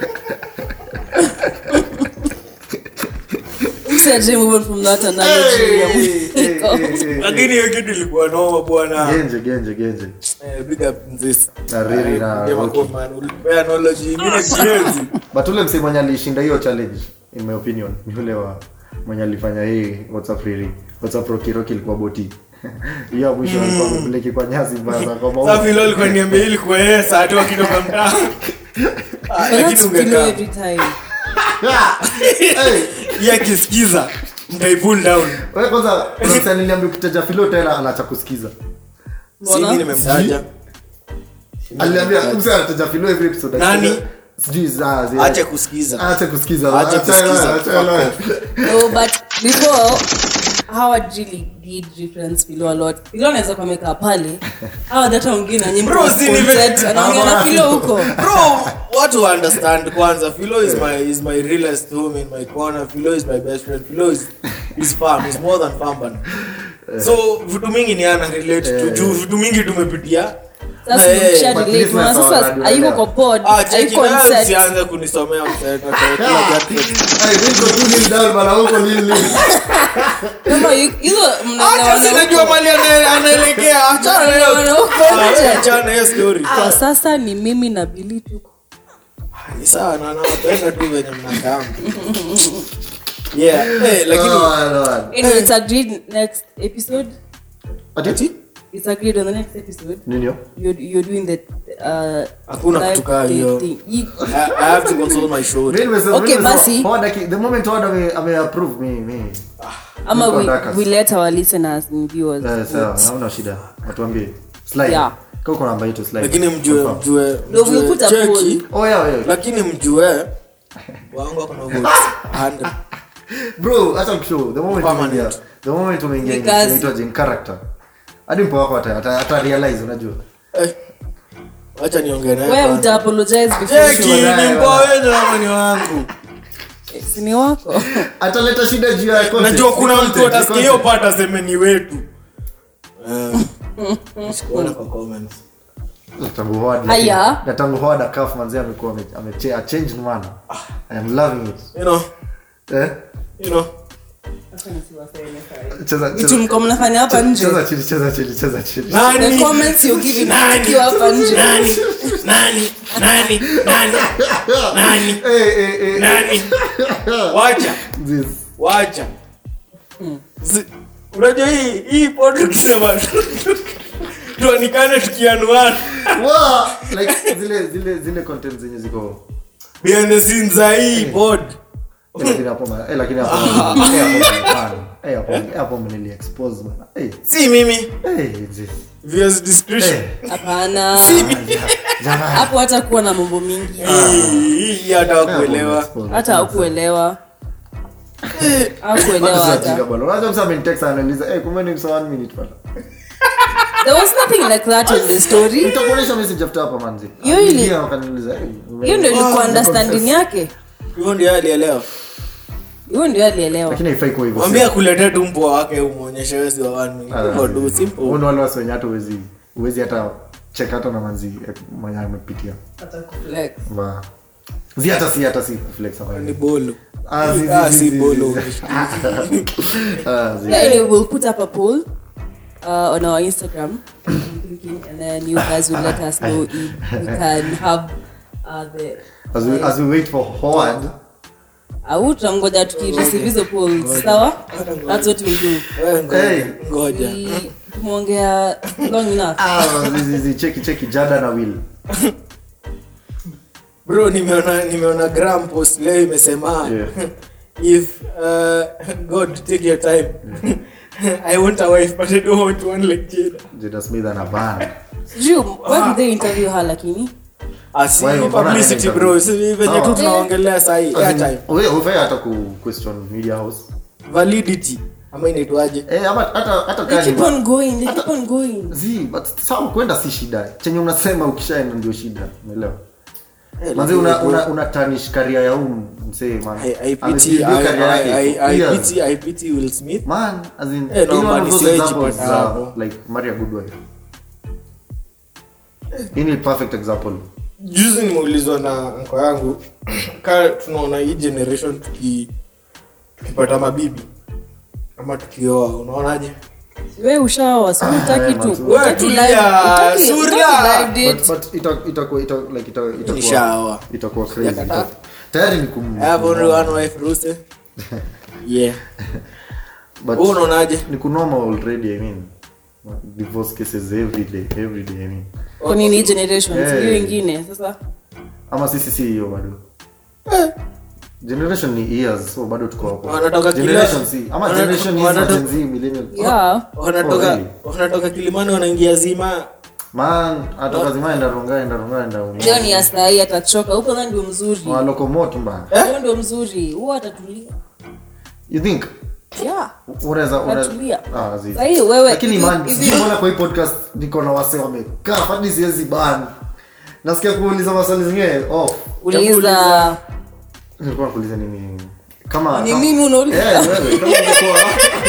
Mse aje move on from that analogy ya Eh, eh, mwiko. eh, eh, lakini hiyo kitu ilikuwa noma bwana genje genje genje Eh, big up Nzisa. Na Riri na Eh, Rocky. Rocky, man, ulipea knowledge ingine kienzi. but ule msee mwenye alishinda hiyo challenge in my opinion ni ule wa mwenye alifanya hii whatsapp riri whatsapp rocky rocky ilikuwa boti hiyo ya mwisho alikuwa amepeleki kwa nyasi bana kwa Sasa maua vile alikuwa niambia ili kwa yeye saa tu akitoka mtaa Ah, But lakini that's below ungekaa every time. hey yeye akisikiza mtai pull down wewe kwanza kuna msee aliniambia ukitaja filo tena anaacha kusikiza si mimi nimemtaja aliniambia msee anataja filo every episode Nani? sijui za zi- ache kusikiza Aache kusikiza Aache Acha- kusikiza. acha- acha- No, but before Howard really did reference Philo a lot. Philo anaweza kuwa amekaa pale. Howard hata ongea na nyimbo. Bro, si nive- Anaongea na Philo huko. bro watu understand kwanza philo is my is my realest home in my corner philo is my best friend philo is is farm is more than farm bana so vitu mingi ni ana relate to juu vitu mingi tumepitia Sasa Eh, nimesha but relate. listeners Maana hawana sasa radio hayuko leo. kwa pod, ah cheki hayuko on nayo set. usianze kunisomea mseta Hey, niko tu kneel down bana, huko kneel, kneel. Kama hizo Acha mnaelewana sinajua huko. mali ana- anaelekea achana hiyo Mnaelewana huko Ah, nje. achana hiyo story kwa sasa ni mimi na bili tu ni sawa na nawapenda tu venye mnakaa yeah eh, lakini Ah, no. anyway, it's agreed next episode Ati? it's agreed on the next episode Nini hiyo? you're, you're doing the uh, Hakuna live kutukaa hiyo. thing. Yi- I, I have to consult my show Mimi nimesema- Okay, mimi nimesema, basi. Howard aki- the moment Howard ame- ame-approve, mi- mi- ama Niko we, ndakas. we let our listeners and viewers Eh, sawa, vote. hauna shida watuambie Slide. Yeah. Kama uko na namba yetu, slide. lakini mjue Confirm. mjue No, we'll mjue put a cheki poll. Oh, yeah, yeah. lakini mjue wangu akona votes 100 bro acha nikushow, the moment Permanent. umeingia- the moment umeingia Ni in- kazi. inaitwaje, in character hadi mpo wako ata- ata- ata realize unajua eh acha niongee naye Wewe kwanza. uta apologize before cheki you- Wanaye, ni mpoa wenye ama ni wangu Eh, si ni wako ataleta shida juu ya content. najua kuna Ni mtu content, ni atasikia hiyo content. part aseme ni wetu Eh, sikuona kwa comments Na tangu Howard, lakini- Aya. na tangu Howard akaf manzi amekuwa ame- ame- a changed man i am loving it you know eh you know cheza vitu cheza mko mnafanya hapa nje cheza chini cheza chini cheza chini the nani comments you give Nani? tukiwa hapa nje nani nani nani nani nani eh eh eh nani wacha this wacha Zi- unajua hii hii pod tukisema tuanikane tukianuana wow like zile zile zile content zenye ziko behind the scenes za hii pod Eh, lakini hapo ma- eh, lakini hapo eh, hapo man. eh hapo eh, hapo mnili expose bana eh si mimi eh this viewers discretion eh hapana jamani hapo hata kuwa na mambo mingi hii hii hata kuelewa hata haukuelewa haukuelewa hata Unajua msa amenitext ananiuliza, "Eh, kumbe ni msa one minute bana." there was nothing like that in the story Nitakuonyesha message after hapa manzi. Hiyo ili- Aliingia wakaniuliza, "Eh, ume- hiyo ndio ilikuwa Ah, understanding yake hivyo ndio alielewa hiyo ndio alielewa Lakini haifai kuwa hivyo. mwambie akuletee tu mpoa wake umwonyeshe wezi wa one Ah, hivyo tu simple Huo ndio wale wasi wenye hata huwezi huwezi hata check hata na manzi eh, mwenye amepitia. Like, Ma- Zi hata si hata si flex hapa. ni bolo Ah, zi- zi- Ah, zi- si zi- bolo zi- Ah, zi. yeah, anyway, we'll put up a poll uh, on our Instagram, I'm thinking, and then you guys will let us know if we can have uh, the As we as we wait for Howard, au tutangoja tukireceive hizo polls sawa that's what we'll do Wewe ngoja, Hey. ngoja We- tumeongea long enough ah, zi- zi- zi, cheki cheki Jada na Will. bro nimeona nimeona gram post leo imesema Yeah. if uh, god take your time i want a wife but i don't want one like jada Jada Smith ana band. sijui why did they interview her lakini asi Why, mbona publicity anaenda bro si venye tu Sawa. tunaongelea sahi airtime Wewe hufai hata ku question media house. validity ama inaitwaje Eh, ama hata hata they kani keep on going they keep on going zi but sawa kwenda si shida chenye unasema ukishaenda ndio shida umeelewa Eh, manzi lakini una bro, una, una tarnish career ya huu msee man I- I pity- Amebuild I- career I- yake I- for I years. pity- I pity Will Smith. man as in Eh, no, any one man, of those siwezi examples pata za hapo. like Maria Goodwife hii ni perfect example juzi nimeulizwa na nko yangu ka tunaona hii generation tuki tukipata mabibi ama tukioa unaonaje we ushawa si utaki tu man, wewe utaki tulia, live utaki- Surya. utaki live but date but ita itakuwa ita like ita itakuwa Nishaoa. itakuwa crazy Sijakataa. Ita- tayari ni kum I have only one wife Ruse. yeah but wewe unaonaje ni kunormal already i mean divorce cases every day every day i mean kwa nini hii generation Yeah. hiyo ingine sasa ama sisi si hiyo bado generation ni years so bado tuko hapo Wanatoka kila- generation si ama Wanatoka- generation is wanatoka- Gen Z millennial yeah wanatoka Oh, really? wanatoka kilimani wanaingia zima man atoka zima enda runga enda runga enda leo ni ya saa hii atachoka huko na ndio mzuri walokomoto mbaya huo ndio mzuri huo atatulia you think yeah unaweza unaweza Atulia. ah zi Sahi, wewe, lakini hivi- man hivi- sijui mbona kwa hii podcast niko na wase wamekaa hadi siwezi ban nasikia kuuliza maswali zingine oh uliza nilikuwa nakuuliza nini kama ni kama- mimi unauliza Eh, wewe, kama ungekuwa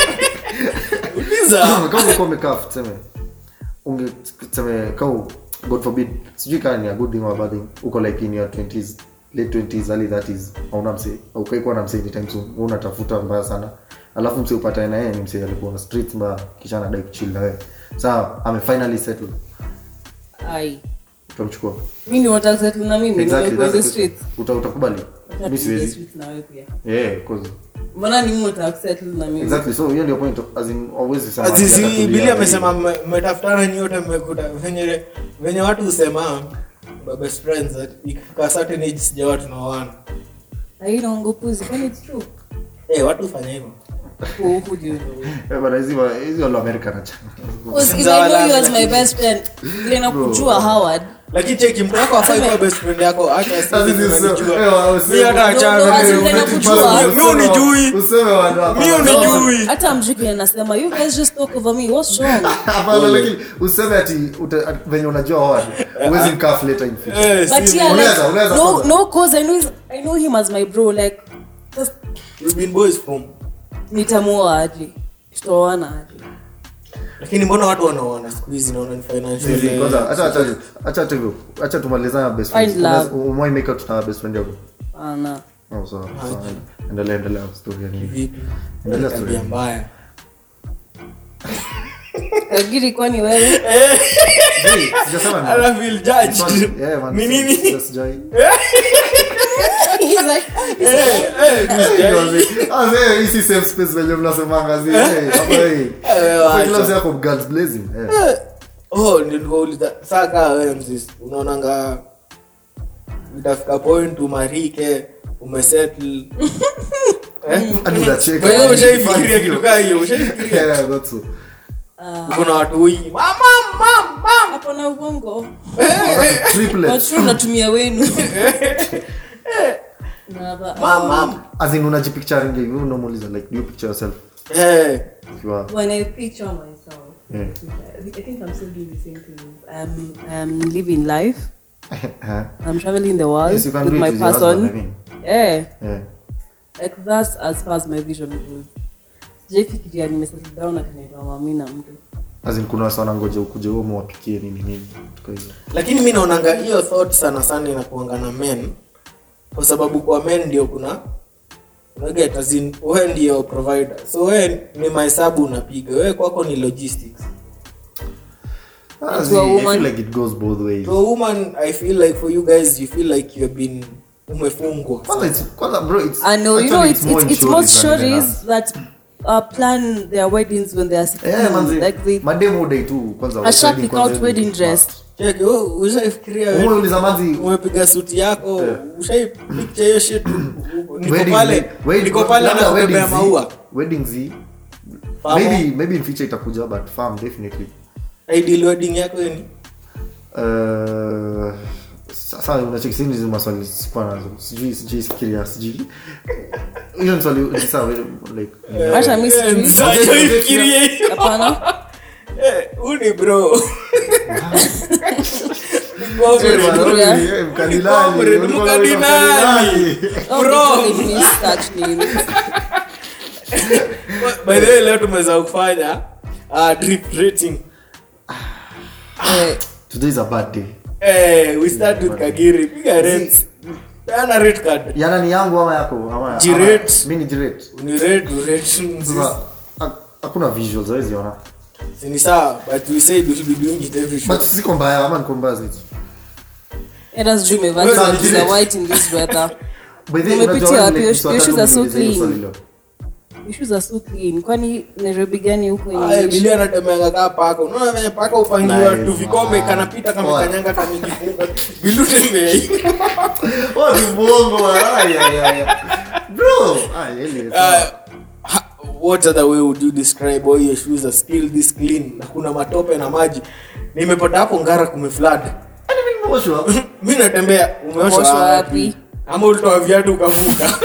uliza kama ungekuwa umekaa tuseme unge tuseme kama god forbid sijui kama ni a good thing or a bad thing uko like in your 20s late 20s early 30s hauna mse ukaikuwa na mse anytime soon wewe unatafuta mbaya sana alafu msi upatane na yeye ni msi alikuwa street mbaya kisha anadai kuchill na wewe sawa ame finally settle ai utamchukua mi ni watasettle na mimi exactly niko that's the the street question. Uta- utakubali Nataka mi tuingie siwezi street na wewe pia yeah cause mbona ni mimi utasettle na mimi exactly so hiyo ndio point as in always sema ati Azizi atatulia Bili hivi. amesema mme- mmetafutana nyote mmekuta venye venye watu husema my best friends that ikifika certain age sijawa tunaoana haina ongopuzi kwani it's true eh watu hufanya hivyo who, who do you know Eh, bana, hizi wa- hizi wale wa America na China. Because if Sinza I know you wala- as my best friend vile nakujua Howard lakini cheki mtu wako afai kuwa best friend yako hata sisi As in, tunanijua. so- eh, wa- useme- Mi hata achana No, no, na as in, wewe. tena kujua. Mi unijui. Useme watu hapa. Mi unijui. hata mjuki anasema you guys just talk over me what's wrong Hapana, lakini useme ati uta- ati venye unajua Howard, huwezi mkaa later in future. Eh, but si- yeah Unaweza, like, unaweza no kwanza. no cause I know he's- I know him as my bro like just we've been boys from nitamuoa aje tutaoana aje lakini mbona watu wanaoana siku hizi naona ni financial Hivi, eh, kwanza, acha- acha- acha tu hivyo. Acha tumalizane na best friends. Find love. Unaweza- umewai make out na best friend yako ana Oh, sawa, sawa. endelea endelea story ya nini vipi endelea story tabia ya nini. mbaya kagiri kwani wewe Hey, sijasema nini. I feel judged. Yeah, man, Ni nini? sija- sijai. He's like Ah, hey, hii si safe space venye mnasemanga, zi, hey, hapa, hey. Hapa kila mzee ako guns blazing, eh. oh ndio nikauliza saa kaa wewe msis unaonanga itafika point umarike umesettle eh? Hadi unacheka. Wewe ushaifikiria kitu kaa hiyo ushaifikiria Yeah, that's so. kuna watu wengi mama mama mama hapo na uongo Triplets. watu natumia wenu Na ba- mama As in, unajipicturing hivi, unamuuliza, like, do you picture yourself eh if you are- when I picture myself Yeah. I think I'm still doing the same thing I'm, I'm living life Huh? I'm traveling the world Yes, you can with do it my with your person husband, I mean. yeah Yeah. like that's as far as my vision goes sijaifikiria nimesettle down akinaitwa mami na mtu As in, kuna wasa wanangoja ukuje huo mwapikie nini nini tuko hivyo. lakini mi naonanga hiyo thought sana sana inakuanga na men kwa sababu kwa men ndio kuna unaget as in wewe ndio provider so wewe ni mahesabu unapiga wewe kwako ni logistics Ah, To zi, a I feel woman. like it goes both ways. to a woman i feel like for you guys you feel like you have been umefungwa Kwanza it's- kwanza, bro, it's- I know, you actually know, it's, more it's, in it's most stories than in stories that uh, plan their weddings when they are 16. Eh, manzi, like they mademu udai tu kwanza Asha wedding pick kwanza out hivi. wedding dress. Cheki, wewe ushaifikiria wewe- Umeuliza manzi umepiga suti yako ushaipicha hiyo shit niko wedding- pale wedding- niko pale labda na kubebea wedding zi- maua wedding zi Farm. maybe maybe in future itakuja but farm definitely ideal wedding yako ni Uh, sasa unacheki sini hizi maswali sikuwa nazo sijui sijui fikiria sijui hiyo ni swali ni sawa like hata mi sijui. Ushaifikiria hiyo? Hapana. Eh, huu ni bro Eh, mkadinali, Comrade, ulikuwa mkadinali. mkadinali. Oh, Bro. they call me such names. by the way leo tumeweza kufanya uh, drip rating Eh, today is a bad day eh, we start with kagiri piga rates peana rate card yana ni yangu ama yako ama Jirate. ama- mi ni jirate ni rate rate sasa ha- hakuna visuals hawezi ona ni sawa but we said we should be doing it every show but siko mbaya ama niko mbaya zaidi let us dream of Well, us did are it? white in this weather. By the way, Umepitia unajua wapi? like, Your- swali your shoes tatu are so niulize hiyo clean. swali leo. Issues are so clean. Kwani Nairobi gani huko Aya, English? bilia anatemeanga kaa paka unaona venye paka upangiwa Nice, tu vikombe man. kanapita kamekanyanga kamejifunga bilu tembea Oh, ni mwongo wa- ay, ay, ay, ay. Bro, ay, anyway, sawa. Uh, ha- what other way would you describe all your shoes are still this clean na kuna matope na maji nimepata hapo ngara kumeflad Yaani mimi nimeoshwa. mi natembea Umeoshwa umeosha wapi? wapi ama ulitoa viatu ukavuka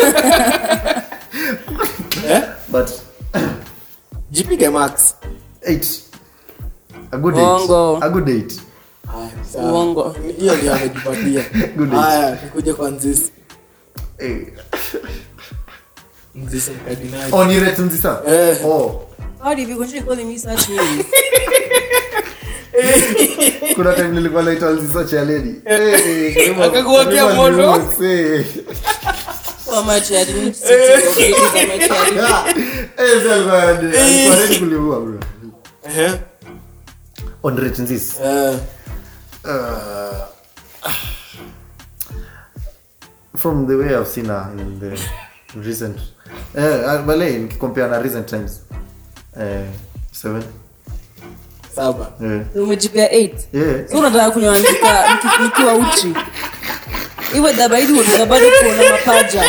eh? But, jipige max eight. A good Uongo. eight. A good eight. Haya, sawa. Uongo. hiyo ndio amejipatia Good day. haya tukuje kwa nzisi Eh. nzisi mkardinali Oh, ni rate nzisa? Eh. Oh, How did you continue calling me such names? kuna time nilikuwa naitwa nzisa cha lady. Eh, eh, karibu- Akakuwekea karibu moto. news, eh. So much I didn't see your videos on my channel. Ah, Eh, mzee alikuwa- alikuwa ready kuliua, bro. Ehe. On rate nzis. Eh, from the way I've seen her in the recent eh, bale nikicompare na recent times eh, seven saba eh, umejipea 8 yeah. so unataka kunywanjika nikiwa uchi iwe dabaidi unataka bado kuona mapaja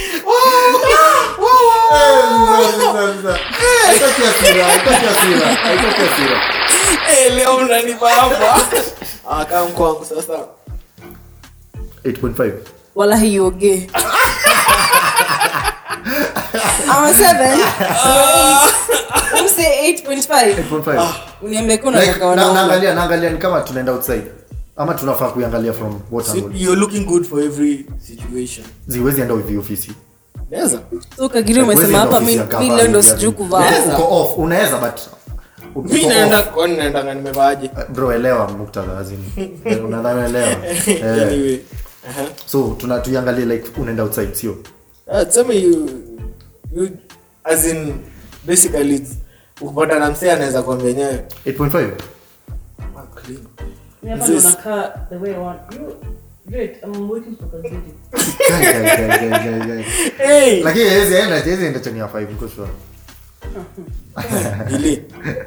Haitaki hasira, haitaki hasira, haitaki hasira. Eh, leo mnanipa hapa Ah, kaa mkwangu sasa 8.5 wala hioge ama 7 umse 8.5 8.5 uniambia kuna Like, kaka na- wanaume naangalia naangalia ni kama tunaenda outside ama tunafaa kuiangalia from what So, angle you're looking good for every situation ziwezi enda with the ofisi Naweza. so kagiri Huwezi umesema enda hapa mi ofisi ya mi cover, leo ndo yani. sijui kuvaa Yeah, uko off unaweza but uko mi off. naenda kwani naendanga nimevaaje bro elewa muktadha azini unadhanielewa eh, anyway uh-huh. so tuna tuiangalie like unaenda outside sio uh, tuseme you, you as in basically it's- ukipata na msee anaweza kuambia enyewe 8.5 This- Kai, kai, kai, kai, kai, kai. hey! lakini hawezi enda hawezi enda chini ya 5 niko sure Ili.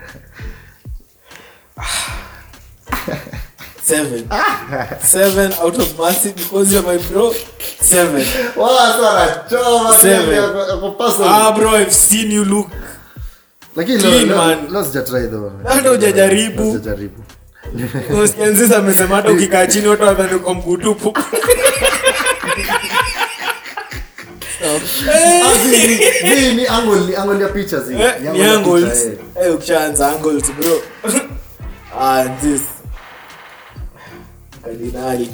Seven. Seven out of mercy because you're my bro. Seven. wala sasa anachoma Seven. yako- yako personal. Ah, bro, I've seen you look. lakini clean, leo- leo- man. leo sijatry though. Hata hujajaribu. Leo sijajaribu. Usikianzisa amesema hata ukikaa chini watu wadhani uko mguu tupu. Ah, zi- zi- zi, ni angle ni angle ya picha zi Eh, Ni ni ya angles. picha, eh. Eh, ukishaanza angles bro. ah, this. Kardinali.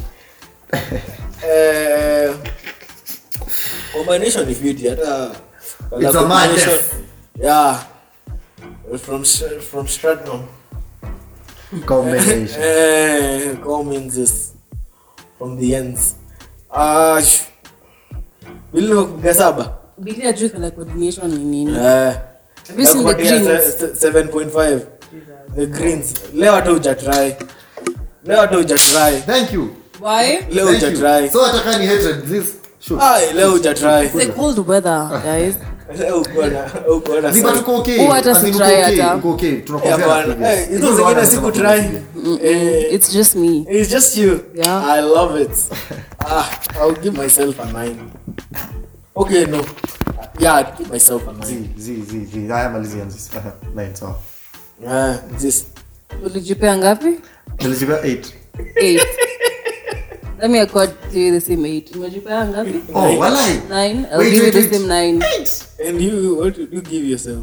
eh, combination ni fiti hata It's a combination- madness. Yeah. From Str- from Stratton. combination Eh, Cummins is from the ends. Ah, sh- Bili nimekupiga saba. bili ajui kala coordination ni nini Eh. Have you seen the Nakupatia greens? se- se- 7.5. The greens. Leo hata hujatry. Leo hata hujatry. thank you why Leo Thank you. hujatry. so ataka ni hatred this shoot Ai, leo hujatry. it's the cold weather guys Leo uko na uko na Zi, but sauti. uko okay. Huwa hata As in si uko try okay, hata. uko okay. Eh, Tunacompare na bwana. previous. Eh, hizo Hizo zingine wana siku kusema try. Eh, it's just me It's just you. Yeah. I love it. ah, I'll give myself a nine. Okay, no. Yeah, I'd give myself a nine. Zi, zi, zi, zi. Haya, malizia nzi. Nine, sawa. Yeah, this. ulijipea ngapi Nilijipea eight. eight let me accord to you the same eight umejipea ngapi Oh, walai. nine i'll Wait, give you wait, the wait. same nine Eight. And you, what did you give yourself?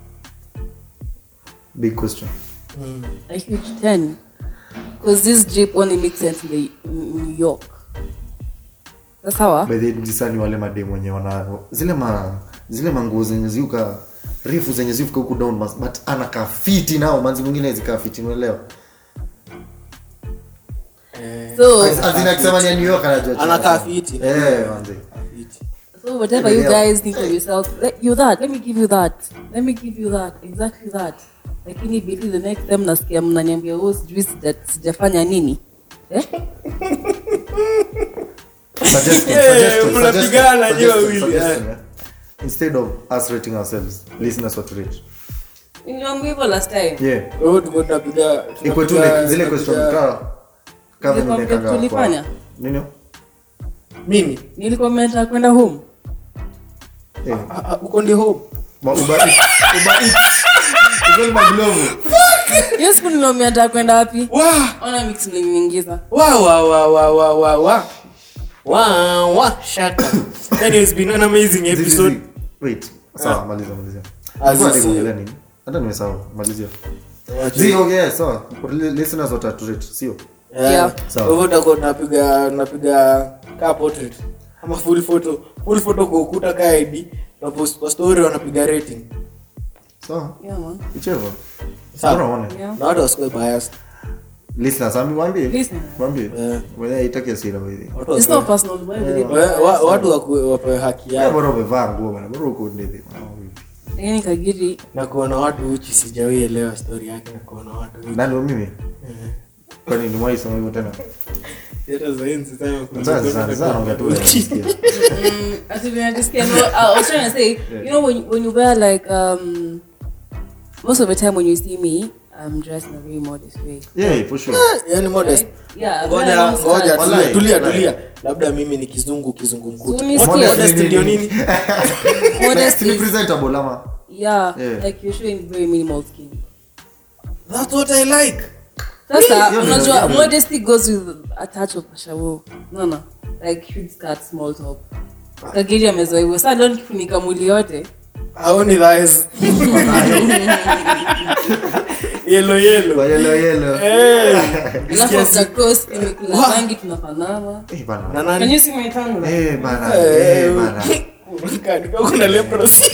Big question. a huge 10 because this jeep only makes sense in, the, in new york that's how ah? By the way, jisani wale mademu wenye wana zile ma zile manguo zenye ziuka refu zenye ziuka huku down mas, but anakaa fiti nao manzi mwingine zikaa fiti unaelewa so azina akisema ni ya New York anajua Anakaa fiti. eh manzi so whatever you Yeah. guys think of yourself let you that let me give you that let me give you that exactly that lakini bili the next time nasikia mnaniambia oh sijui sija- sijafanya nini eh? suggestion Eh, suggestion mnapigana suggestion, nyewe suggestion, wawili, suggestion, eh. instead of us rating ourselves listeners what to rate niliambiwa hivyo last time yeah Wewe tuko tunapiga iko tu tunapiga- like zile question tunapiga- ka kama Zile nimekanga complex tulifanya? nini Mimi. nilikuwa mmetaka kwenda home eh Ah, ah, uko ndio home. ma uba uba Uko ni maglovu hiyo siku niliambia nataka kwenda wapi Wow. ona mix mliniingiza Wow, wow, wow, wow, wow, wow, wow. Wow, wow, shut up. That has been an amazing Zi- zi- episode. zi. wait sawa maliza malizia Ah, Nilikuwa zi- zi- naongelea nini hata nimesahau malizia zi okay sawa For li- listeners what to rate sio Yeah. Sawa. Kwa hivyo utakuwa unapiga unapiga kaa portrait ama full photo full photo kwa ukuta kaa ID na post kwa story wanapiga rating sawa yeah man whichever Sawa. Bora uone. yeah na watu wasikuwe biased listeners ami mwambie Listeners. mwambie Eh. mwenye haitaki hasira wewe watu it's not wasikuwe personal but wa- wa- watu wakuwe- wapewe haki Yeah, yao bora umevaa nguo bana bora uko ndivyo yani kagiri na kuona watu uchi sijawahi elewa story yake na kuona watu uchi nani wa mimi kwani nimwahi sema hivyo tena Hata sayansi sana kuna- Sasa- sasa- sasa naongea tu wewe, unasikia. Mm, as if I just can. No, I was trying to say, you know, when when you wear like um, most of the time when you see me, I'm dressed in a very modest way. Yeah, for sure. yani modest Yeah, ngoja very long ngoja skirt. tulia, Wallahi, tulia wallahi. tulia labda mimi ni kizungu kizungu mkutu Unisikie. Modest Modest ndio ni- nini Modest Si ni is, presentable ama yeah, Yeah. like you're showing very minimal skin. that's what i like Sasa, hiyo ni- unajua, hiyo ni- modesty goes with a touch of pashawo. No, no. Like huge skirt, small top. Kagiri amezoea hivyo. Sasa leo nikifunika mwili yote. aoni thighs yellow yellow Kwa yellow yellow. Alafu after cross imekula rangi tunafanana. Eh, bana. na Can nani you see my tongue? Eh, bana. Eh, bana. Katika kuna leprosy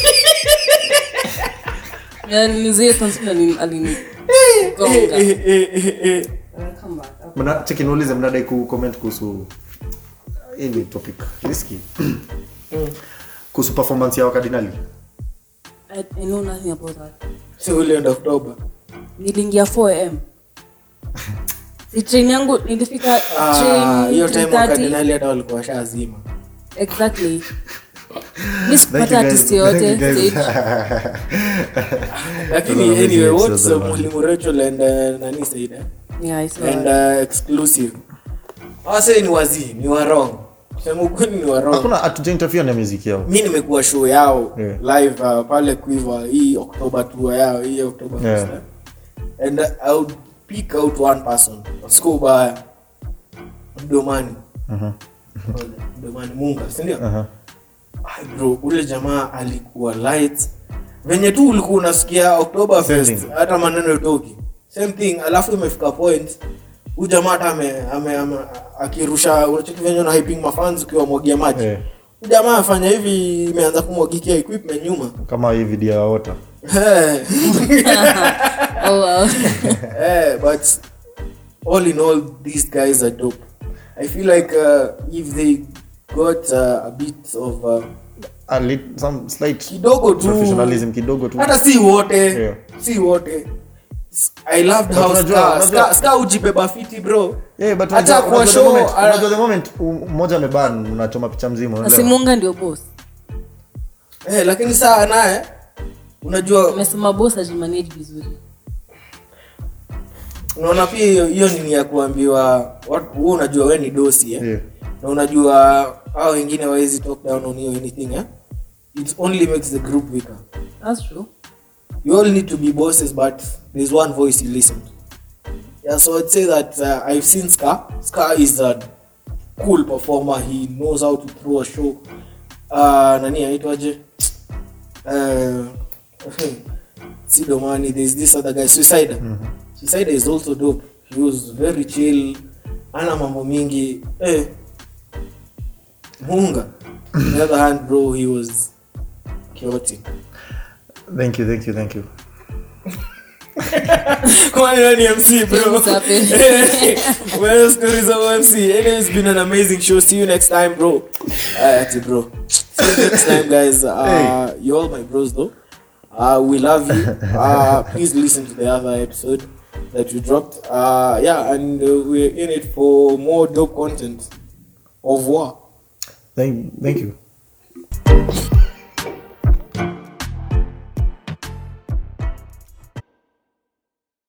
Yani mzee Thompson alini alini. Eh, gonga. eh, eh, eh, eh. Come back. Mna- cheki niulize mnadai ku comment kuhusu hii ni topic risky kuhusu performance ya wakardinali I, I know nothing about that. si ulienda oktoba Niliingia 4am. Si train yangu nilifika Ah, train hiyo time 3:30. wakardinali hata walikuwa washazima Exactly. Thank Mi you sikupata guys. artist Thank you yoyote guys. stage. lakini Those are anyway amazing what's episodes, uh, man. mwalimu rachel and uh, nani said eh? Yeah, I saw and that. uh, exclusive awase ni wazii ni warong sema ukweli ni warong hakuna hatujainterfere na muziki yao mi nimekuwa show yao Yeah. live uh, pale quiver hii october tour yao hii october Yeah. Fest, eh. and uh, i would pick out one person siko ubaya mdomani mdomani munga sindio Aha. Ay, bro ule jamaa alikuwa light venye tu ulikuwa unasikia october Same fest thing. hata maneno toki same thing alafu imefika point huyu jamaa hata ame, ame, ame, akirusha unacheki venye una hyping mafans ukiwa mwagia maji Eh. Huyu jamaa afanya hivi imeanza kumwagikia equipment nyuma kama hii video ya wota Eh, Oh, wow. eh, but all in all these guys are dope i feel like uh, if they got uh, a bit of uh, a lit, some slight kidogo tu professionalism kidogo tu hata si wote Yeah. si wote S- i loved But how unajua- Ska- unajua- Ska- Ska ujibeba fiti bro Yeah, but hata unajua- kwa unajua the show moment- uh, unajua the moment um, mmoja ameban unachoma picha mzima unaelewa? Asimunga ndio boss. eh, lakini saa naye unajua Amesema boss ajimanage vizuri. unaona pia hiyo- hiyo nini ya kuambiwa watu- wewe unajua we ni dosi eh? Yeah. na unajua hao wengine wawezi talk down on you or anything eh? it only makes the group weaker That's true. you all need to be bosses but there's one voice you listen to yeah so i'd say that uh, i've seen ska ska is a cool performer he knows how to throw a show uh, nani aitwaje uh, sidomani there's this other guy suicide suicide is also dope he was very chill ana mambo mingi eh, munga on the other hand bro he was chaotic thank you thank you thank you Kwani wewe ni MC bro? Things happen. well, stories of MC. Anyway, it's been an amazing show. See you next time, bro. Uh, ati bro. See you next time, guys. Uh, You're all my bros, though. Uh, we love you. Uh, please listen to the other episode that we dropped. Uh, yeah, and uh, we're in it for more dope content. Au revoir. thank, thank you